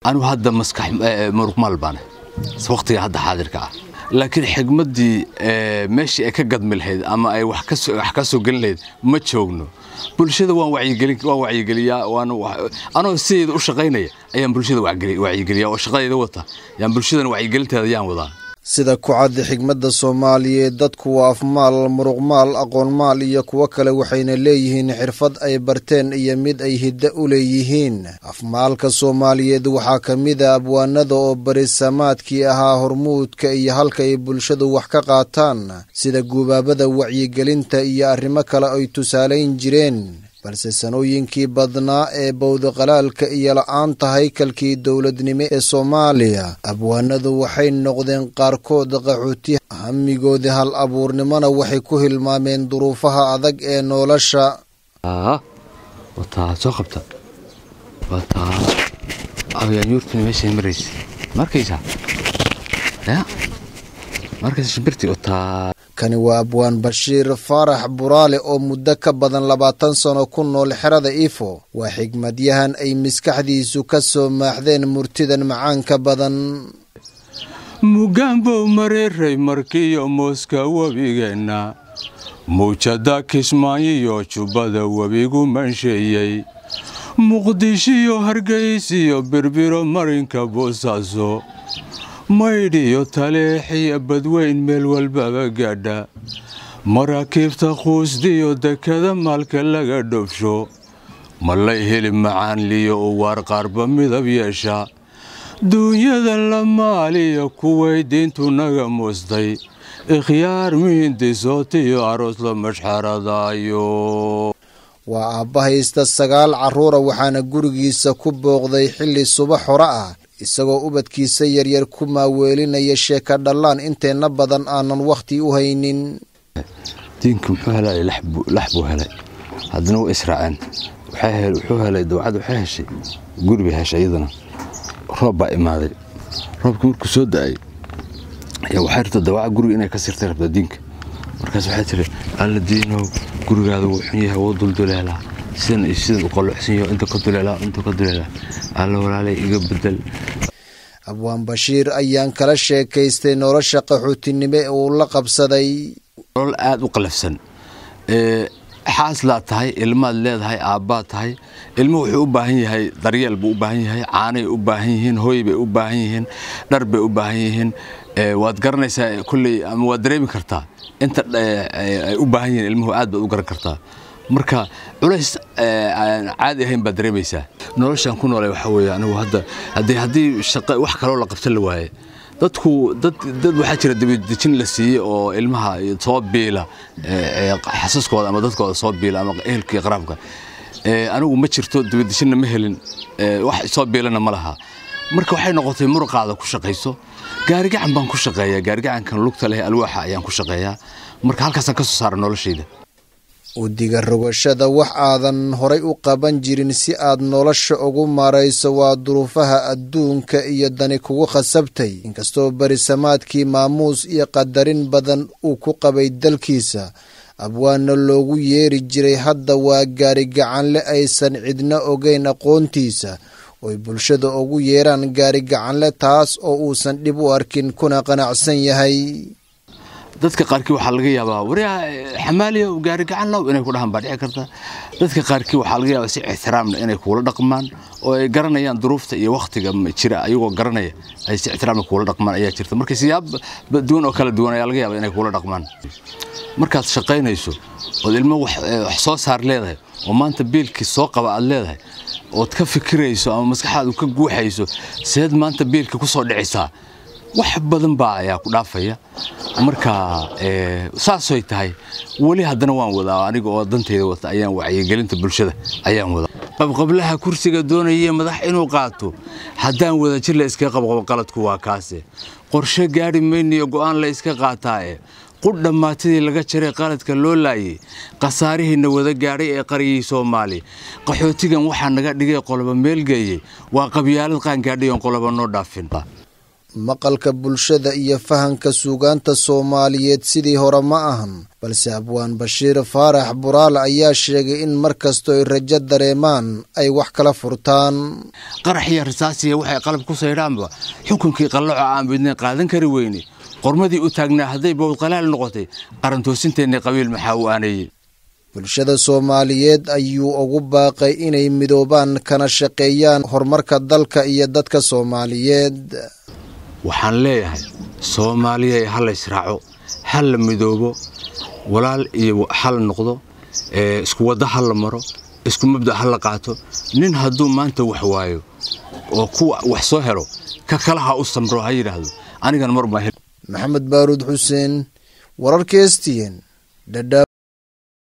anigu hadda maskax muruqmaal baane waqtiga hadda xaadirka ah laakiin xigmaddii meeshii ay ka gadmi lahayd ama ay wax ka soo gelin lahayd ma joogno bulshada waan wacyigeliyaa anoo sideeda u shaqaynaya ayaan bulshada wacyigeliyaa oo shaqadeeda wata yaan bulshadana wacyigelinteeda yaan wadaa sida ku cadda xigmadda soomaaliyeed dadku waa afmaal muruqmaal aqoonmaal iyo kuwo kale waxayna leeyihiin xirfad ay barteen iyo mid ay hiddo u leeyihiin afmaalka soomaaliyeed waxaa ka mid a abwaanada oo barisamaadkii ahaa hormuudka iyo halka ay bulshadu wax ka qaataan sida guubaabada wacyigelinta iyo arrimo kale ay tusaalayn jireen balse sanooyinkii badnaa ee bowdaqalaalka iyo la-aanta haykalkii dowladnimo ee soomaaliya abwaanadu waxay noqdeen qaarkood qaxooti hamigoodii hal abuurnimona waxay ku hilmaameen duruufaha adag ee nolosha wataa soo qabta wataa yaanyuurtuna meeshay maraysa markaysaa ya markaysa shimbirtii wataa kani waa abwaan bashiir faarax buraale oo muddo ka badan labaatan sano ku nool xerada ifo waa xigmadyahan ay maskaxdiisu ka soo maaxdeen murtidan macaanka badan mugaanbow mareeray markiyo mooska webigeenna muujada kismaayiyo jubbada webigu mansheeyey muqdishiyo hargaysiyo birbiro marinka boosaaso maydhiyo taleexiyo badweyn meel walbaba gaadha maraakiibta quusdiyo dekada maalka laga dhofsho malay heli macaanliyo u waar qaarba midab yeesha duunyada la maaliyo kuway diintu naga muustay ikhyaar miindisootiyo aroos la mashxaradaayo waa aabba haysta sagaal carruura waxaana gurigiisa ku booqday xilli subax hore ah isagoo ubadkiisa yaryar ku maaweelinaya sheeka dhallaan inteenna badan aanan wakhti u haynin diinka muxuu helay lax buu helay haddana waa israaceen wuxuu helay dawcad waxay heshay guri bay heshay iyadana roob baa imaaday roobkii markuu soo da-ay ayaa waxay rabta dawaca guriga inay ka sirtay rabtaa diinka markaas waxay tiri alla diinow gurigaada wuu xun yahay wuu dulduleelaa sidan iyo sidan u qalluucsan yaho inta ka duleelaa inta ka duleelaa alla walaalay iga bedel abwaan bashiir ayaan kala sheekaystay nolosha qaxootinimo ee uu la qabsaday nolol aada u qalafsan xaaslaad tahay ilmaad leedahay aabbaad tahay ilmo wuxuu u baahan yahay daryeel buu u baahan yahay caanay u baahan yihiin hooy bay u baahan yihiin dhar bay u baahan yihiin waad garanaysaa kulley ama waad dareemi kartaa inta ay u baahan yihiin ilmuhu aad baad u garan kartaa marka culays aan caadi ahayn baad dareemaysaa noloshaan ku noolay waxaa weeye anigu hadda haddii haddii shaqo wax kaloo la qabsan la waaye dadku dad dad waxaa jira dibadejin la siiyey oo ilmaha soo biila xasaskooda ama dadkooda soo biila ama ehelkii qaraabka anigu ma jirto dibadejinna ma helin wax soo biilana ma laha marka waxay noqotay muruqaada ku shaqayso gaarigacan baan ku shaqeeyaa gaarigacankan lugta leh alwaaxa ayaan ku shaqeeyaa marka halkaasaan ka soo saara noloshayda udiga rogashada wax aadan horay u qaban jirin si aad nolosha ugu maarayso waa duruufaha adduunka iyo dani kugu khasabtay inkastoo berisamaadkii maamuus iyo qadarin badan uu ku qabay dalkiisa abwaana loogu yeeri jiray hadda waa gaarigacanle aysan cidna ogeyn aqoontiisa oy bulshada ugu yeeraan gaarigacanle taas oo uusan dhib u arkin kuna qanacsan yahay dadka qaarkii waxaa laga yaabaa waryaa xamaaliya gaari gacan low inay ku dhahaan baa dhici karta dadka qaarkii waxaa laga yaabaa si ixtiraamna inay kuula dhaqmaan oo ay garanayaan duruufta iyo wakhtiga jira ayagoo garanaya ay si ixtiraamna kuula dhaqmaan ayaa jirta marka siyaab duwan oo kala duwan ayaa laga yaabaa inay kuula dhaqmaan markaad shaqaynayso ood ilmo wax soo saar leedahay oo maanta biilkii soo qaba aad leedahay ood ka fikirayso ama maskaxaadu ka guuxayso seed maanta biilka ku soo dhicaysaa wax badan baa ayaa ku dhaafaya marka saasoy tahay weli haddana waan wadaa aniga oo dantayda wata ayaan wacyigelinta bulshada ayaan wadaa qabqablaha kursiga doonaya madax inuu qaato haddaan wadajir la iska qabqabo qaladku waa kaase qorshe gaadhi mayniyo go'aan la iska qaataae qudh dhammaatadii laga jaray qaladka loo laayay khasaarihiina wada gaadhay ee qariyey soomaali qaxootigan waxaa naga dhigay qoloba meelgeeyey waa qabyaalad qaangaadhay oon qoloba noo dhaafin maqalka bulshada iyo fahanka suugaanta soomaaliyeed sidii hore ma ahan balse abwaan bashiir faarax buraale ayaa sheegay in mar kastoo ay rajo dareemaan ay wax kala furtaan qaraxiya risaasiya waxay qalab ku saydhaanba xukunkii qalloco aan midnayn qaadan kari weyne qormadii u taagnaa hadday bowdqalaal noqotay qarantoosinteenna qabiil maxaa u aaneeyey bulshada soomaaliyeed ayuu ugu baaqay inay midoobaan kana shaqeeyaan horumarka dalka iyo dadka soomaaliyeed waxaan leeyahay soomaaliya ha la ysraaco ha la midoobo walaal iyo hal noqdo isku wadda ha la maro isku mabda ha la qaato nin hadduu maanta wax waayo oo kuwa wax soo helo ka kala ha u samro ha yidhaahdo anigan mar maxamed baaruud xuseen wararka estiyen